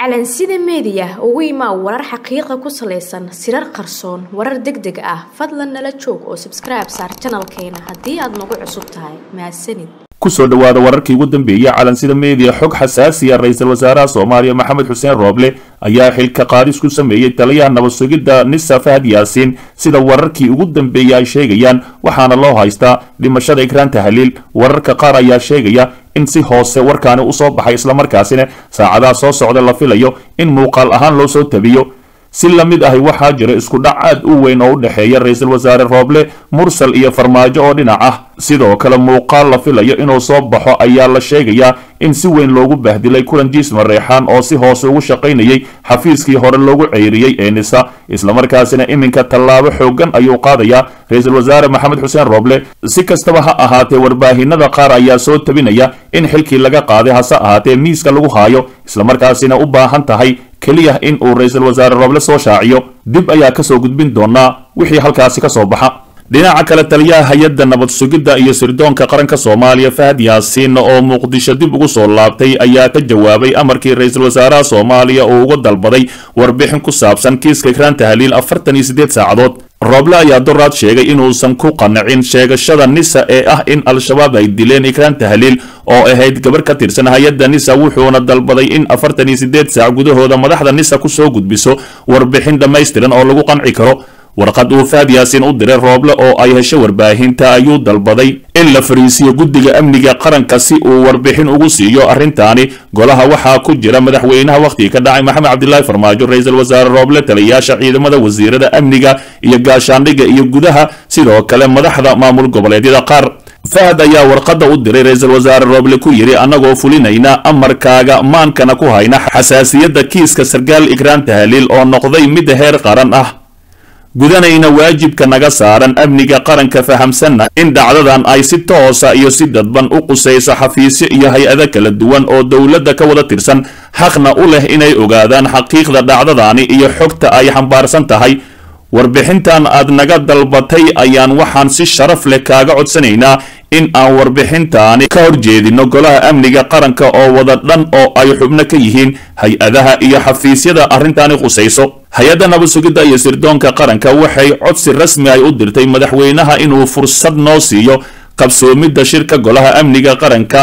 calansida meediya ugu imaa warar xaqiiqa ku salaysan sirar qarsoon warar deg deg ah fadlan nala joog oo sabskribe saar janalkeena haddii aad nagu cusub tahay mahadsanid kusoo dhowaada wararkii ugu dambeeyey calansida meediya xog xasaasiya ra-iisul wasaaraha soomaaliya maxamed xuseen rooble ayaa xilka qaadis ku sameeyey taliyaha nabad sugidda nisa fahad yaasiin sida wararkii ugu dambeeyey ay sheegayaan waxaana loo haystaa dhimashada ikraan tahliil wararka qaar ayaa sheegaya in si hoose warkaani usoo baxay islamarkaasina saacadaha soo socda la filayo in muuqaal ahaan loo soo tabiyo si la mid ahi waxaa jira isku dhac aad u weyn oo u dhexeeya ra-iisul wasaare rooble mursal iyo farmaajo oo dhinac ah sidoo kale muuqaal la filayo inuu soo baxo ayaa la sheegayaa in si weyn loogu bahdilay kulan jiisma reexaan oo si hoose ugu shaqaynayay xafiiskii hore loogu ceyriyey ee nisa islamarkaasina iminka tallaabo xoogan ayuu qaadayaa ra-iisul wasaare maxamed xuseen rooble si kastaba ha ahaatee warbaahinada qaar ayaa soo tabinaya in xilkii laga qaaday hase ahaatee miiska lagu haayo islamarkaasina u baahan tahay keliya in uu ra-iisul wasaare rooble soo shaaciyo dib ayaa kasoo gudbin doonaa wixii halkaasi ka soo baxa dhinaca kale taliyaha hay-adda nabad sugidda iyo sirdoonka qaranka soomaaliya fahad yaasiin oo muqdisho dib ugu soo laabtay ayaa ka jawaabay amarkii ra-iisul wasaaraha soomaaliya oo uga dalbaday warbixin ku saabsan kiiska ikraan tahliil afartan iyo siddeed saacadood rooble ayaa doraad sheegay inuusan ku qanacin sheegashada nisa ee ah in al-shabaab ay dileen ikraan tahliil oo ahayd gabar ka tirsan hay-adda nisa wuxuuna dalbaday in afartan iyo siddeed saac gudahooda madaxda nisa kusoo gudbiso warbixin dhammaystiran oo lagu qanci karo warqad uu fahad yaasiin u diray rooble oo ay hesho warbaahinta ayuu dalbaday in la fariisiyo guddiga amniga qaranka si uu warbixin ugu siiyo arrintaani golaha waxaa ku jira madaxweynaha wakhtigii ka dhacay maxamed cabdilaahi farmaajo ra-iisul wasaare rooble taliyayaasha ciidamada wasiirada amniga iyo gaashaandhigga iyo gudaha sidoo kale madaxda maamul goboleedyada qaar fahad ayaa warqadda u diray ra-iisul wasaare rooble ku yidhi annagoo fulinayna amarkaaga maankana ku hayna xasaasiyadda kiiska sarkaal ikraan tahliil oo noqday mid heer qaran ah gudanayna waajibka naga saaran amniga qaranka fahamsanna in dhacdadan ay si toosa iyo si dadban u qusayso xafiisyo iyo hay-ado kala duwan oo dowladda ka wada tirsan xaqna u leh inay ogaadaan xaqiiqda dhacdadaani iyo xogta ay xambaarsan tahay warbixintan aad naga dalbatay ayaan waxaan si sharaf leh kaaga codsanaynaa in aan warbixintaani ka horjeedino golaha amniga qaranka oo wada dhan oo ay xubno ka yihiin hay-adaha iyo xafiisyada arrintaani khusayso hay-adda nabad sugidda iyo sirdoonka qaranka waxay codsi rasmi ay u dirtay madaxweynaha inuu fursad noo siiyo qabsoomidda shirka golaha amniga qaranka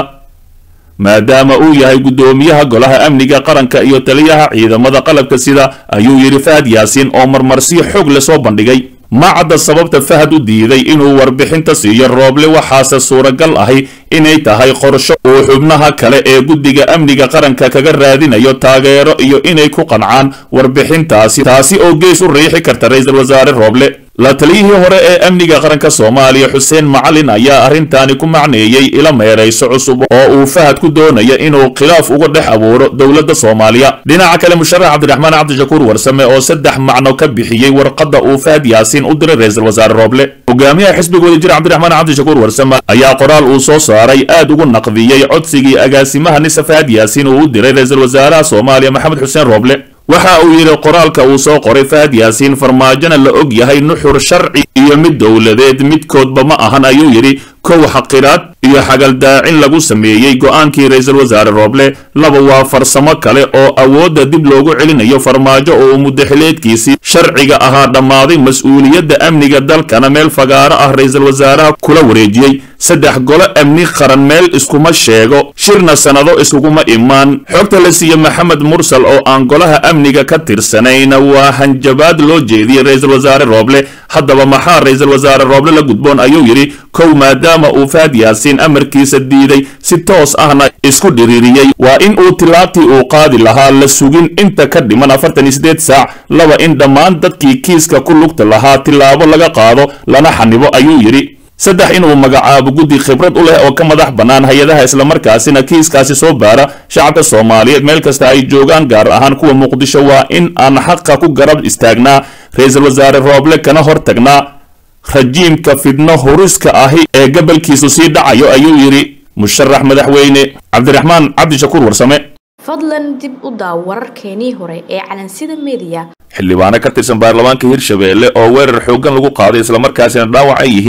maadaama uu yahay guddoomiyaha golaha amniga qaranka iyo taliyaha ciidamada qalabka sida ayuu yidhi fahad yaasiin oo marmarsiyo xoog le soo bandhigay ma cadda sababta fahad u diiday inuu warbixinta siiyo rooble waxaase suuragal ahi inay tahay qorsho uu xubnaha kale ee guddiga amniga qaranka kaga raadinayo taageero iyo inay ku qancaan warbixintaasi taasi oo gees u riixi karta ra-iisul wasaare rooble la taliyihii hore ee amniga qaranka soomaaliya xuseen macalin ayaa arrintaani ku macneeyey ila meerayso cusub oo uu fahad ku doonaya inuu khilaaf uga dhex abuuro dowladda soomaaliya dhinaca kale musharax cabdiraxmaan cabdishakuur warsame oo saddex macno ka bixiyey warqadda uu fahad yaasiin u diray ra-iisul wasaare rooble hogaamiyaha xisbiga wadajir cabdiraxmaan cabdishakuur warsame ayaa qoraal uu soo saaray aad ugu naqdiyey codsigii agaasimaha nisa fahad yaasiin uu u diray ra-iisul wasaaraha soomaaliya maxamed xuseen rooble waxa uu yidhi qoraalka uu soo qoray fahad yaasiin farmaajona la og yahay nuxur sharci iyo mid dowladeed midkoodba ma ahan ayuu yidhi kow xaqiraad iyo xagaldaacin lagu sameeyey go-aankii ra-iisul wasaare rooble laba waa farsamo kale oo awoodda dib loogu celinayo farmaajo oo mudaxileedkiisii sharciga ahaa dhammaaday mas-uuliyadda amniga dalkana meel fagaaro ah ra-iisul wasaaraha kula wareejiyey saddex golo amni qaran meel iskuma sheego shirna sannado iskuguma imaan xogta la siiye maxamed mursal oo aan golaha amniga ka tirsanayna waa hanjabaad loo jeediyey ra-iisul wasaare rooble haddaba maxaa ra-iisul wasaare rooble la gudboon ayuu yidhi kow maadaama uu fahad yaasiin amarkiisa diiday si toos ahna isku dhiriiriyey waa in uu tilaabtii uu qaadi lahaa la sugin inta ka dhiman afartan iyo siddeed saac laba in dhammaan dadkii kiiska ku lugta lahaa tilaabo laga qaado lana xanibo ayuu yidhi saddex inuu magacaabo guddi khibrad u leh oo ka madax bannaan hay-adaha islamarkaasina kiiskaasi soo baara shacabka soomaaliyeed meel kasta ay joogaan gaar ahaan kuwa muqdisho waa in aan xaqa ku garab istaagnaa ra-iisul wasaare rooble kana hor tagnaa rajiimka fidno huriska ahi ee gabalkiisu sii dhacayo ayuu yidhi musharax madaxweyne cabdiraxmaan cabdishakuur warsame fadlan dib u daaw wararkeenii hore ee calansida meediya xildhibaano ka tirsan baarlamaanka hirshabeelle oo weerar xooggan lagu qaaday islamarkaasina dhaawac ay yihiin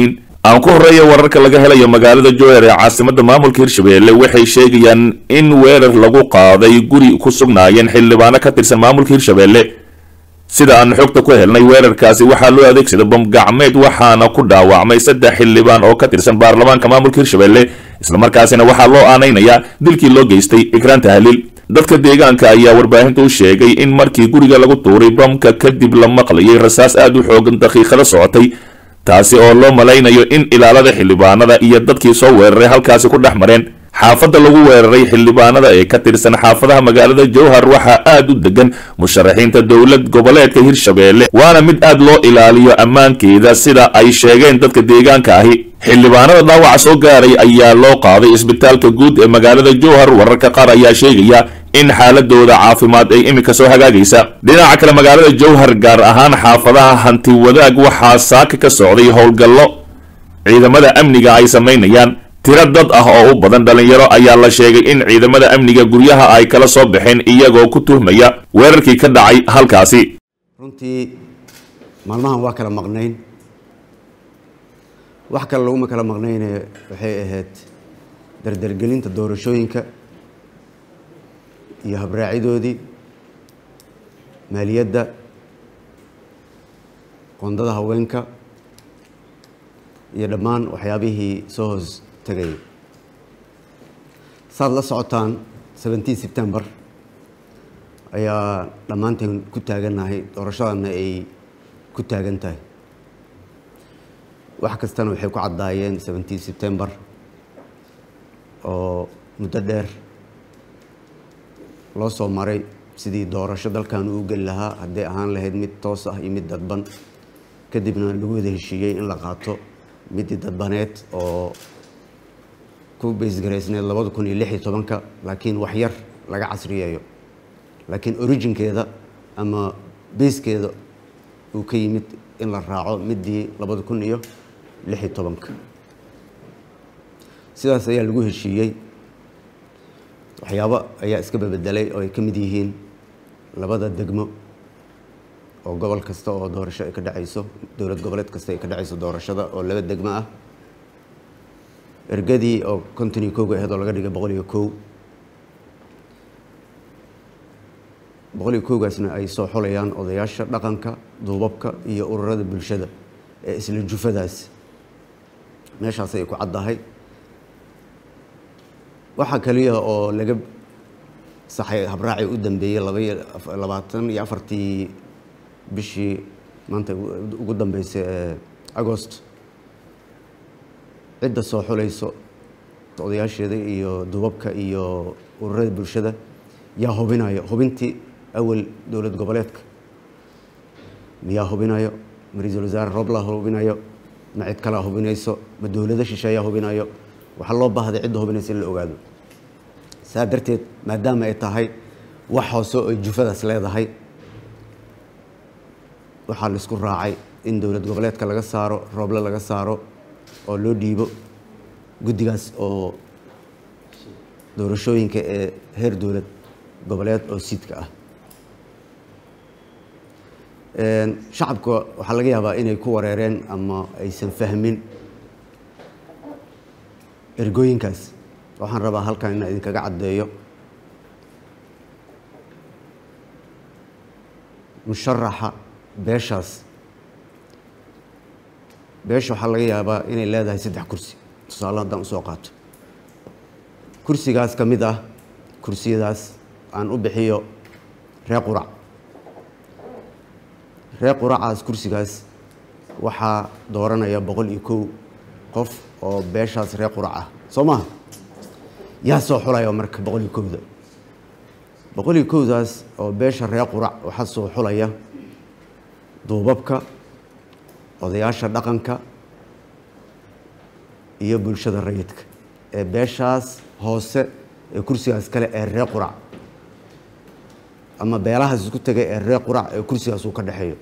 aan ku horreeya wararka laga helayo magaalada jowhar ee caasimada maamulka hirshabelle waxay sheegayaan in weerar lagu qaaday guri ku sugnaayeen xildhibaano ka tirsan maamulka hirshabelle sida aan xogta ku helnay weerarkaasi waxaa loo adeegsaday bamgacmeed waxaana ku dhaawacmay saddex xildhibaan oo ka tirsan baarlamaanka maamulka hirshabelle islamarkaasina waxaa loo aanaynayaa dilkii loo geystay ikraan tahliil dadka deegaanka ayaa warbaahinta u sheegay in markii guriga lagu tuuray bamka kadib la maqlayay rasaas aad u xoogan daqiiqada socotay taasi oo loo malaynayo in ilaalada xildhibaanada iyo dadkii soo weeraray halkaasi ku dhex mareen xaafadda lagu weeraray xildhibaanada ee ka tirsan xaafadaha magaalada jowhar waxaa aad u degan musharaxiinta dowlad goboleedka hirshabelle waana mid aad loo ilaaliyo ammaankeeda sida ay sheegeen dadka deegaanka ahi xildhibaanada dhaawaca soo gaaray ayaa loo qaaday isbitaalka guud ee magaalada jowhar wararka qaar ayaa sheegaya in xaaladooda caafimaad ay iminka soo hagaagaysa dhinaca kale magaalada jowhar gaar ahaan xaafadaha hanti wadaag waxaa saaka ka socday howlgallo ciidamada amniga ay samaynayaan tiro dad ah oo u badan dhalinyaro ayaa la sheegay in ciidamada amniga guryaha ay kala soo baxeen iyagoo ku tuhmaya weerarkii ka dhacay halkaasi runtii maalmahan waa kala maqnayn wax kale laguma kala maqnayne waxay ahayd dardargelinta doorashooyinka iyo habraacidoodii maaliyadda qoondada haweenka iyo dhammaan waxyaabihii soo hoos tegayay saad la socotaan seventeen september ayaa dhammaanteen ku taagannahay doorashadana ay ku taagan tahay wax kastana waxay ku caddaayeen seventeen september oo muddo dheer loo soo maray sidii doorasho dalkan uu geli lahaa hadday ahaan lahayd mid toos ah iyo mid dadban kadibna lagu wada heshiiyey in la qaato midii dadbaneed oo ku baysgaraysneed labada kun iyo lix iyo tobanka laakiin wax yar laga casriyeeyo laakiin originkeeda ama bayskeeda uu ka yimid in la raaco midii labada kun iyo lix iyo tobanka sidaas ayaa lagu heshiiyey waxyaabo ayaa iska bebedelay oo ay ka mid yihiin labada degmo oo gobol kasta oo doorasho ay ka dhacayso dowlad goboleed kasta ay ka dhacayso doorashada oo laba degmo ah ergadii oo konton iyo kowga aheyd oo laga dhigay boqol iyo kow boqol iyo kowgaasna ay soo xolayaan odayaasha dhaqanka duubabka iyo ururada bulshada ee isla jufadaas meeshaas ay ku caddahay waxaa kaliya oo laga saxay habraaci u dambeeyey labaiyo labaatan iyo afartii bishii maanta ugu dambeysay ee agost cidda soo xulayso odayaasheeda iyo duubabka iyo ururada bulshada yaa hubinayo hubintii awal dowlad goboleedka miyaa hubinayo ma ra-iisul wasaare roblaa hubinayo ma cid kalaa hubinayso ma dowlado shisheeyaa hubinayo waxaa loo baahday cidda hubinaysa in la ogaado saa darteed maadaama ay tahay wax hoose oo jufadaas leedahay waxaa la isku raacay in dowlad goboleedka laga saaro rooble laga saaro oo loo dhiibo guddigaas oo doorashooyinka ee heer dowlad goboleed oo siidka ah shacabka waxaa laga yaabaa inay ku wareereen ama aysan fahmin ergooyinkaas waxaan rabaa halkan inaan idinkaga caddeeyo musharaxa beeshaas beesha waxaa laga yaabaa inay leedahay saddex kursi tusaale haddaan usoo qaato kursigaas ka mid ah kursiyadaas aan u bixiyo ree qurac ree quracaas kursigaas waxaa dooranaya boqol iyo kow qof oo beeshaas ree qurac ah soo maha yaa soo xulaya marka boqol iyo kowda boqol iyo kowdaas oo beesha ree qurac waxaa soo xulaya duubabka odayaasha dhaqanka iyo bulshada rayidka ee beeshaas hoose ee kursigaas kale ee ree qurac ama beelahaas isku tegay ee ree qurac ee kursigaas uu ka dhexeeyo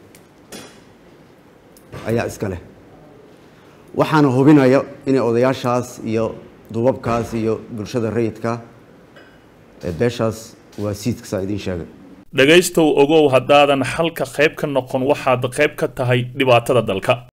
ayaa iska leh waxaana hubinaya inay odayaashaas iyo duubabkaas iyo bulshada rayidka ee beeshaas waa siidka saa idiin sheegay dhegaystow ogow haddaadan xalka qayb ka noqon waxaad qayb ka tahay dhibaatada dalka